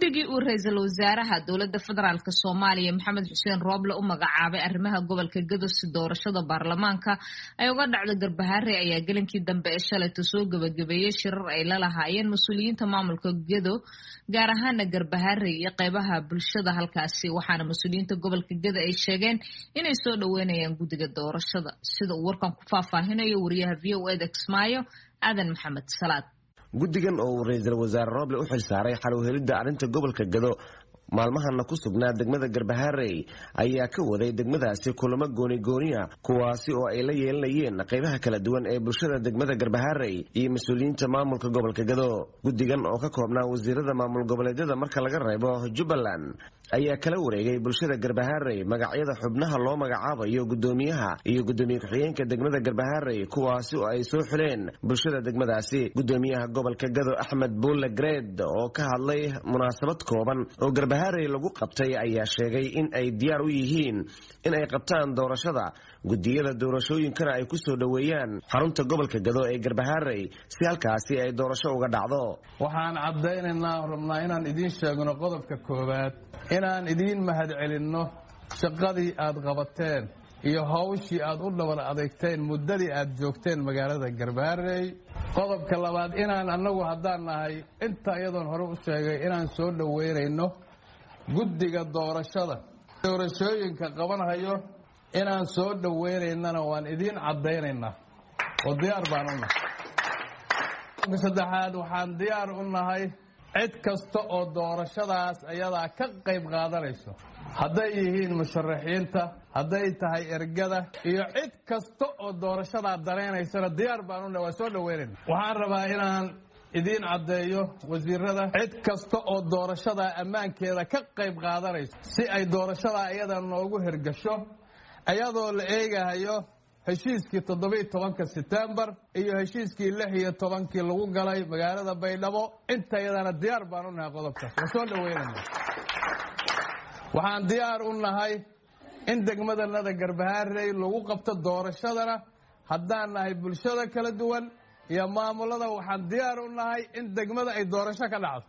guddigii uu ra-iisul wasaaraha dowladda federaalk soomaaliya maxamed xuseen rooble u magacaabay arrimaha gobolka gedo si doorashada baarlamaanka ay uga dhacdo garbahaare ayaa gelinkii dambe ee shalayta soo gebagabeeyey shirar ay la lahaayeen mas-uuliyiinta maamulka gedo gaar ahaana garbahaare iyo qeybaha bulshada halkaasi waxaana mas-uuliyiinta gobolka gedo ay sheegeen inay soo dhaweynayaan guddiga doorashada sida uu warkan ku faahfaahinayo wariyaha v o eda kismaayo aadan maxamed salaad guddigan oo uu ra-iisul wasaare rooble u xilsaaray xalowhelidda arrinta gobolka gado maalmahana ku sugnaa degmada garbaharey ayaa ka waday degmadaasi kulamo goonigooniya kuwaasi oo ay la yeelanayeen qaybaha kala duwan ee bulshada degmada garbaharey iyo mas-uuliyiinta maamulka gobolka gado guddigan oo ka koobnaa wasiirada maamul goboleedyada marka laga reebo jubbaland ayaa kala wareegay bulshada garbaharey magacyada xubnaha loo magacaabayo guddoomiyaha iyo guddoomiye ku-xigeenka degmada garbaharey kuwaasi oo ay soo xuleen bulshada degmadaasi guddoomiyaha gobolka gado axmed buulle gred oo ka hadlay munaasabad kooban oo garbaharey lagu qabtay ayaa sheegay in ay diyaar u yihiin in ay qabtaan doorashada guddiyada doorashooyinkana ay ku soo dhoweeyaan xarunta gobolka gado ee garbaharey si halkaasi ay doorasho uga dhacdo waxaan caddaynaynaa rabnaa inaan idiin sheegno qodobka koowaad inaan idiin mahadcelinno shaqadii aad qabateen iyo hawshii aad u dhaban adeegteen muddadii aad joogteen magaalada garbaharey qodobka labaad inaan annagu haddaan nahay inta iyadoon hore u sheegay inaan soo dhoweynayno guddiga doorashada doorashooyinka qabanhayo inaan soo dhoweynaynana waan idiin caddaynaynaa oo diyaar baan u nahay saddexaad waxaan diyaar u nahay cid kasta oo doorashadaas ayadaa ka qayb qaadanayso hadday yihiin musharaxiinta hadday tahay ergada iyo cid kasta oo doorashadaa daraynaysana diyaar baan u nahay waan soo dhoweynayna waxaan rabaa inaan idiin caddeeyo wasiirada cid kasta oo doorashadaa ammaankeeda ka qayb qaadanayso si ay doorashadaa iyada noogu hirgasho iyadoo la eegahayo heshiiskii toddobiiy tobanka setembar iyo heshiiskii lix iyo tobankii lagu galay magaalada baydhabo inta iyadana diyaar baan u nahay qodobkaas waan soo dhoweynayna waxaan diyaar u nahay in degmadanada garbaharey lagu qabto doorashadana haddaan nahay bulshada kala duwan iyo maamulada waxaan diyaar u nahay in degmada ay doorasho ka dhacdo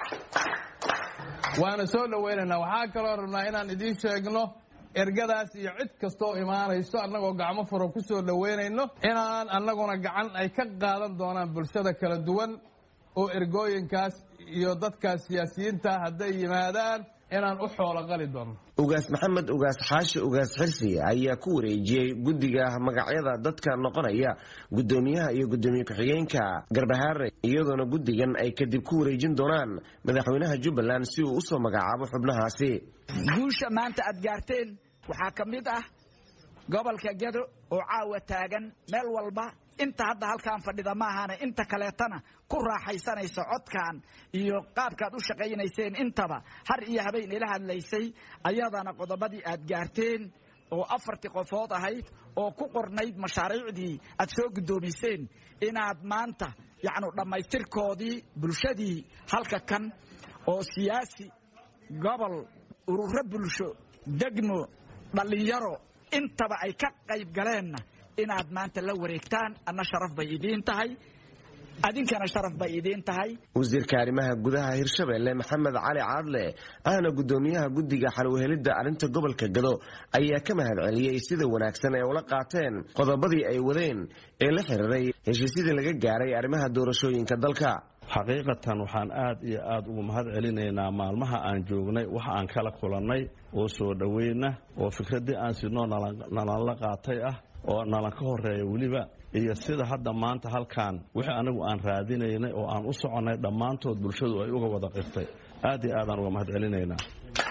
waana soo dhoweynaynaa waxaa kaloo rabnaa inaan idiin sheegno ergadaas iyo cid kastaoo imaanayso annagoo gacmo furo ku soo dhoweynayno inaan annaguna gacan ay ka qaadan doonaan bulshada kala duwan oo ergooyinkaas iyo dadkaas siyaasiyiinta hadday yimaadaan inaan u xoolo qali doono ugaas maxamed ugaas xaashi ugaas xirsi ayaa ku wareejiyey guddiga magacyada dadka noqonaya guddoomiyaha iyo guddoomiye ku-xigeenka garbahaare iyadoona guddigan ay kadib ku wareejin doonaan madaxweynaha jubbaland si uu usoo magacaabo xubnahaasi guusha maanta aad gaarteen waxaa ka mid ah gobolka gedo oo caawa taagan meel walba inta hadda halkaan fadhida maahane inta kaleetana ku raaxaysanaysa codkan iyo qaabkaad u shaqaynayseen intaba har iyo habeen ila hadlaysay ayadana qodobadii aad gaarteen oo afartii qofood ahayd oo ku qornayd mashaariicdii aad soo guddoomiseen inaad maanta yacnu dhammaystirkoodii bulshadii halka kan oo siyaasi gobol ururo bulsho degmo dhallinyaro intaba ay ka qayb galeenna inaad maanta la wareegtaan adna sharaf bay idiin tahay adinkana sharaf bay idiin tahay wasiirka arrimaha gudaha hirshabeelle maxamed cali caadle ahna guddoomiyaha guddiga xalwhelidda arrinta gobolka gado ayaa ka mahad celiyey sida wanaagsan ee ula qaateen qodobadii ay wadeen ee la xiriiray heshiisyadii laga gaaray arrimaha doorashooyinka dalka xaqiiqatan waxaan aad iyo aad ugu mahad celinaynaa maalmaha aan joognay wax aan kala kulannay oo soo dhoweyna oo fikraddii aan sidnoo nalanla qaatay ah oo nalan ka horeeya weliba iyo sida hadda maanta halkaan wixii anigu aan raadinaynay oo aan u soconnay dhammaantood bulshadu ay uga wada qirtay aad iyo aadaan uga mahad celinaynaa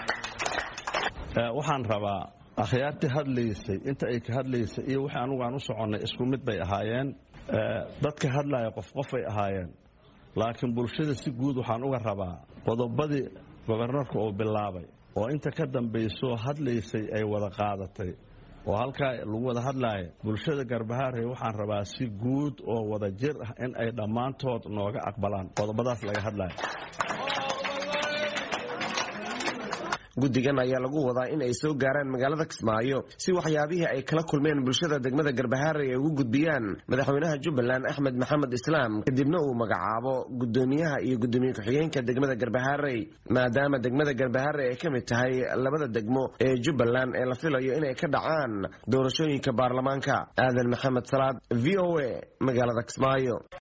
waxaan rabaa akhyaartii hadlaysay inta ay ka hadlaysay iyo wixii anigu aan u soconnay isku mid bay ahaayeen dadka hadlaya qof qofay ahaayeen laakiin bulshada si guud waxaan uga rabaa qodobadii gobarnarka uu bilaabay oo inta ka dambaysoo hadlaysay ay wada qaadatay oo halkaa lagu wada hadlaaya bulshada garbahaarey waxaan rabaa si guud oo wada jir ah in ay dhammaantood nooga aqbalaan qodobadaas laga hadlaya guddigan ayaa lagu wadaa in ay soo gaaraan magaalada kismaayo si waxyaabihii ay kala kulmeen bulshada degmada garbahaare ay ugu gudbiyaan madaxweynaha jubbaland axmed maxamed islaam kadibna uu magacaabo guddoomiyaha iyo guddoomiye ku-xigeenka degmada garbahaarey maadaama degmada garbahaare ay ka mid tahay labada degmo ee jubbaland ee la filayo inay ka dhacaan doorashooyinka baarlamaanka aadan maxamed salaad v o a magaalada kismaayo